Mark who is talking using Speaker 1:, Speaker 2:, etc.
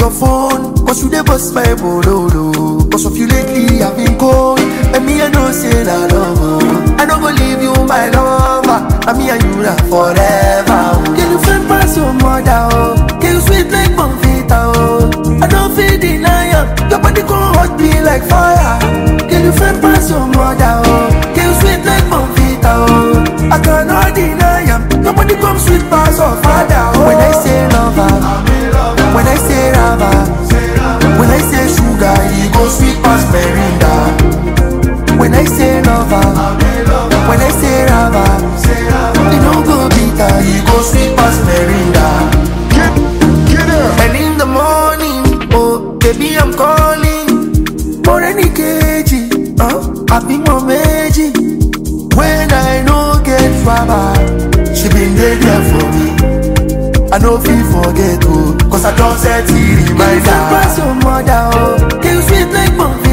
Speaker 1: your phone, cause you dey bust my bololo. Cause of you lately, I've been cold. And me, I know say la love. oh. I don't go leave you, my lover. And me and you na forever. Oh. Can you friend pass your mother? Oh. Can you sweet like Bonfita? Oh. I don't feel deny am. Your body gon' hot me like fire. Can you friend pass your mother? Oh. Can you sweet like Bonfita? Oh. I cannot deny am. Your body come sweet pass your father. Oh. When I say lover, when I say lover, when I say sugar, he go sweet pass Merinda. When I say lover, when I say lover, he no go bitter, he go sweet pass Merinda.
Speaker 2: Get, get up.
Speaker 1: And in the morning, oh baby I'm calling For any kg, uh, I be my meji When I no get rubber She been there there for me I no feel forget oh Cause I don't set the reminder Can you pass your mother oh Can you sweet like Bonfita